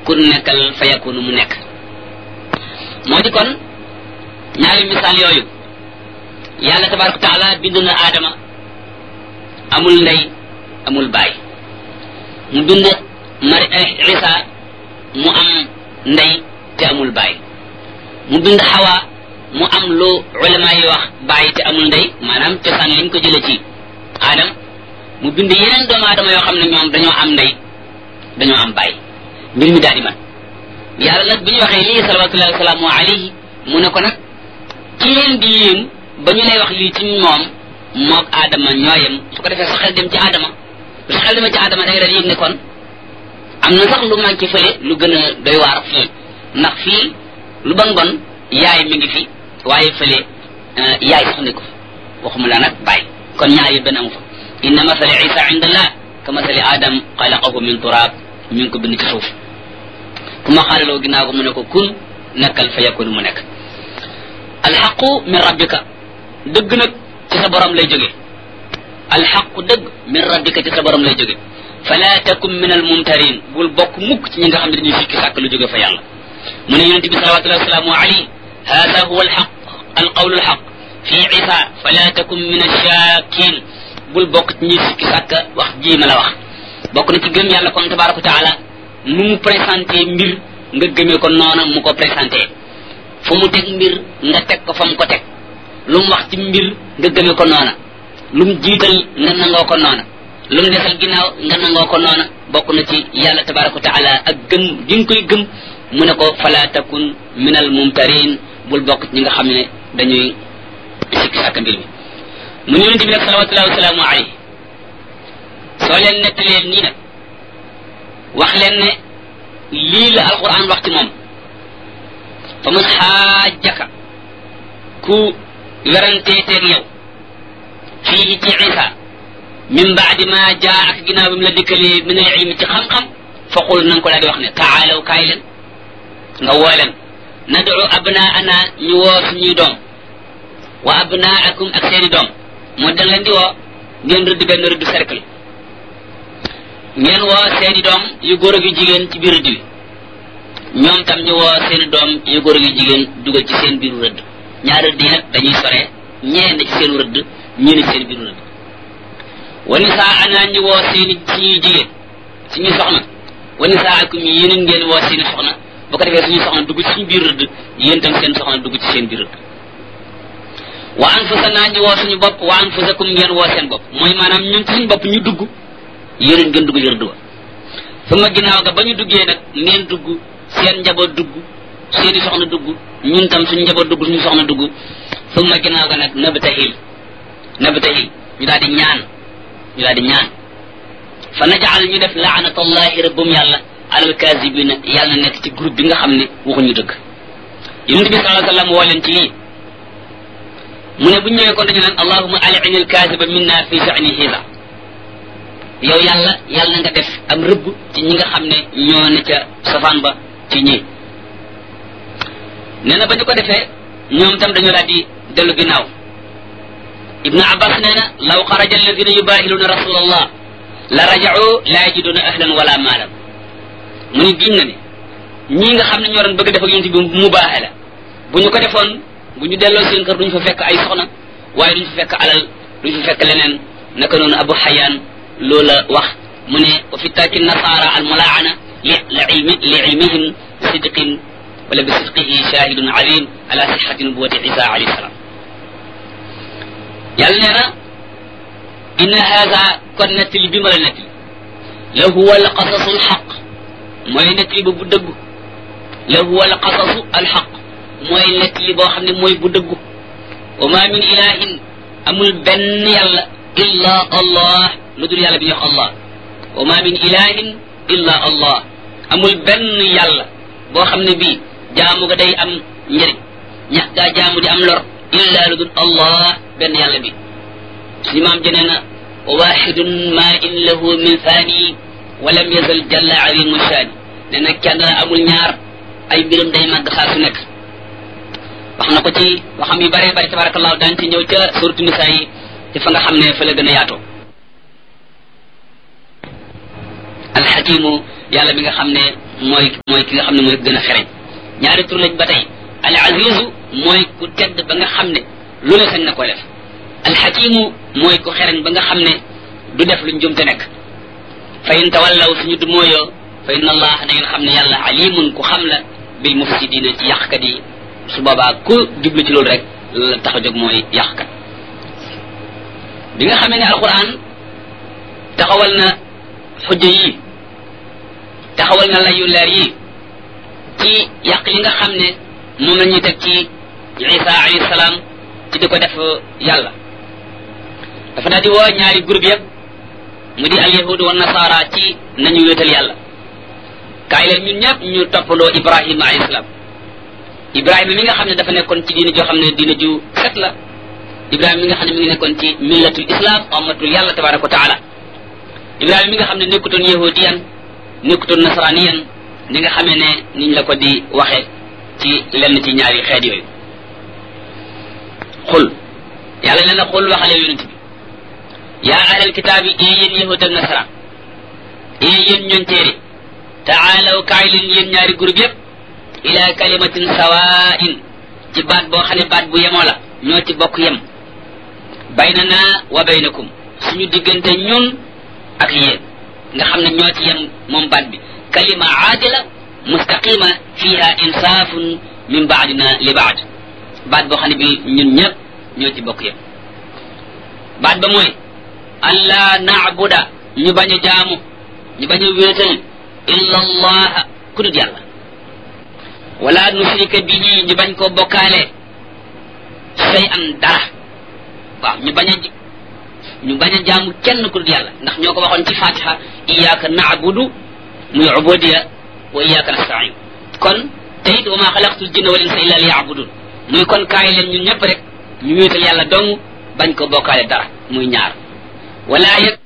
kun nekkal fa yakunu mu nekk moo di kon ñaari misaal yooyu yàlla tabaraka taala bind na aadama amul ndey amul baay mu bind mari isa mu am ndey te amul baay mu bind xawa mu am lu ulama yi wax baay te amul ndey maanaam cosaan liñ ko jële ci aadam mu bind yeneen doomu aadama yoo xam ne ñoom dañoo am ndey dañoo am baay mbir mi daal di man yàlla nag bi ñu waxee lii salawatullahi wasalaamu alayhi mu ne ko nag ci leen di yéem ba ñu lay wax lii ci moom moog aadama ñooyem su ko defee sa xel dem ci aadama su xel demee ci aadama da nga daal yëg ne kon am na sax lu manqué fële lu gën a doy waar fii ndax fii lu bon bon yaay mi ngi fi waaye fële yaay sax ne ko waxuma la nag bàyyi kon ñaar yi benn amu fa inna masali isa inda allah ka masali adam xalaqahu min turab ñu ngi ko bind ci suuf fu ma xaalaloo ginnaaw ko mu ne ko kun nekkal fa yakunu mu nekk alxaqu min rabbika dëgg nag ci sa borom lay jóge alxaqu dëgg min rabbika ci sa borom lay jóge fala takun min almumtarin bul bokk mukk ci ñi nga xam ne dañuy sikki sàkk lu jóge fa yàlla mu ne yonente bi salawatullahi wasalaamu alayhi hada huwa alxaq alqawlu alxaq fi isa fala takun min alshakin bul bokk ci ñuy sikki sàkk wax ji ma la wax bokk na ci gëm yàlla kon tabaraka wa taala nu mu présenté mbir nga gëmee ko noona mu ko présenté fu mu teg mbir nga teg ko fa mu ko teg lu mu wax ci mbir nga gëmee ko noona lu mu jiital nga nangoo ko noona lu mu desal ginnaaw nga nangoo ko noona bokk na ci yàlla tabaraka wa taala ak gëm gi nga koy gëm mu ne ko fala takun min al mumtarin bul bokk ci ñi nga xam ne dañuy sikki sàkk mbir mi mu ñu yonente bi nag salawatullahi wasalaamu alayhi soo leen nettalee nii nag wax leen ne lii la alquran wax ci moom fa man xaajaka ku weranteeteeg yow fii ci isa min baadi ma jaa ak ginnaaw bi mu la dikkalee min al ilmi ci xam-xam fa qul na nga ko daal di wax ne taalaw kaay leen nga woo leen nadu abnaana ñu woo suñuy doom wa abnaakum ak seeni doom moo da leen di woo ngeen rëdd benn rëdd cercle ngeen woo seeni doom yu góor ak yu jigéen ci biir rëdd bi ñoom tam ñu woo seeni doom yu góor ak yu jigéen dugal ci seen biiru rëdd ñaar rëdd yi nag dañuy sore ñee na ci seenu rëdd ñii na ci seen biiru rëdd wa nisaa ana ñu woo seeni suñuy jigéen suñuy soxna wa nisaa akum yi yéen ngeen woo seeni soxna bu ko defee suñuy soxna dugg ci suñu biir rëdd yéen tam seen soxna dugg ci seen biir rëdd wa anfusana ñu woo suñu bopp wa anfusakum ngeen woo seen bopp mooy maanaam ñun ci suñu bopp ñu dugg yéen ngeen dugg yër duwa su ma ginnaaw ga ba ñu duggee nag ngeen dugg seen njaboot dugg seeni soxna dugg ñun tam suñu njaboot dugg suñu soxna dugg su ma ginnaaw ga nag nabtahil nabtahil ñu daal di ñaan ñu daal di ñaan fa najaal ñu def laanatallahi rabbum yàlla alal kaasibina yàlla nekk ci groupe bi nga xam ne waxuñu dëgg yonente bi salaa sallam woo leen ci lii mu ne bu ñu ñëwee kon dañu naan allahuma alini alkaasiba minna fi shani hisa yow yàlla yàlla nga def am rëbb ci ñi nga xam ne ñoo ne ca safaan ba ci ñii nee na ba ñu ko defee ñoom tam dañu daal di dellu ginnaaw ibnu abbas nee na law xaraja alladina yubahiluuna rasul allah la rajau la yajiduna ahlan wala maalan mu ni giñ na ne ñii nga xam ne ñoo doon bëgg def ak yonent bi mu baaxe la bu ñu ko defoon bu ñu delloo seen kër duñ fa fekk ay soxna waaye duñ fa fekk alal duñ fa fekk leneen naka noonu abu xayaan loola wax mu ne wa fi taaki nasaara al mulaana li ilmi li ilmihim sidqin wala bi sidqihi shahidun azim ala sixati nubuwati isa alayhi salaam yàlla nee na inna haada kon nettali bi ma la nettali la huwa al qasasu al xaq mooy nettali ba bu dëggu la huwa al qasasu al xaq mooy nettali boo xam ne mooy bu dëggu wa ma min ilahin amul benn yàlla illa allah lu dul yàlla bi ñuy wax allah wa ma min ilahin illa allah amul benn yàlla boo xam ne bii jaamu ga day am njëriñ ñax gaa jaamu di am lor illa lu dul allah benn yàlla bi suñu maam jënee na wa waxidun ma in lahu min thani wa lam yazal jalla azimu shaani ne na kenn amul ñaar ay mbiram day màgg saa su nekk wax na ko ci waxam yu bare bare tabarakallahu daan ci ñëw ca suratu nisa yi ci fa nga xam ne fa la gën a yaatoo alxakimu yàlla mi nga xam ne mooy mooy ki nga xam ne mooy gën a xereñ ñaari tur lañ ba tey al azizu mooy ku tedd ba nga xam ne lu ne sañ na ko def al xakimu mooy ku xereñ ba nga xam ne du def lu njumte nekk fa in tawallaw suñu du mooyoo fa inna allah na ngeen xam ne yàlla alimun ku xam la bil mufsidina ci yàqkat yi su boobaa ku jublu ci loolu rek la tax a jóg mooy yàqkat bi nga xamee ne alquran taxawal na xujja yi taxawal na layu leer yi ci yàq yi nga xam ne moom la ñuy teg ci isa alayhi salaam ci di ko def yàlla dafa daal di woo ñaari groupe yëpp mu di al yahud wa nasara ci nañu wéetal yàlla kaay leen ñun ñëpp ñu toppandoo ibrahima alayhi salaam ibrahima mi nga xam ne dafa nekkoon ci diine joo xam ne diine ju set la ibrahima mi nga xam ne mi ngi nekkoon ci millatul islam ummatul yàlla tabaraka wa taala ibrahima mi nga xam ne nekkutoon yahudiyan nekkutoon nasraniyan ni nga xamee ne niñ la ko di waxe ci lenn ci ñaari xeet yooyu xul yàlla nee na xul waxale yonent bi yaa ahlal kitaabi ee yéen yahud ak nasaraan ee yéen ñoon téere taalaw kaay leen yéen ñaari groupe yépp ila kalimatin sawain ci baat boo xam ne baat bu yemoo la ñoo ci bokk yem baynana wa baynakum suñu diggante ñun ak yéen nga xam ne ñoo ci yem moom baat bi kalima aadila mustaqima fiha insaafun min baadina li baad baat boo xam ne bi ñun ñëpp ñoo ci bokk yem baat ba mooy allah naabuda ñu bañ a jaamu ñu bañ a wéetal illa allaha ku dul yàlla wala nusrika bihi ñu bañ koo bokkaale say an dara waaw ñu bañ a ñu bañ a jaamu kenn ku dul yàlla ndax ñoo ko waxoon ci fatiha iyyaka na'budu muy ubudiya wa iyyaka nasta'in kon teyit wa ma xalaqtul jinna wal insa illa liya'budun muy kon kaay leen ñun ñëpp rek ñu wéetal yàlla dong bañ ko bokkaale dara muy ñaar wala yëg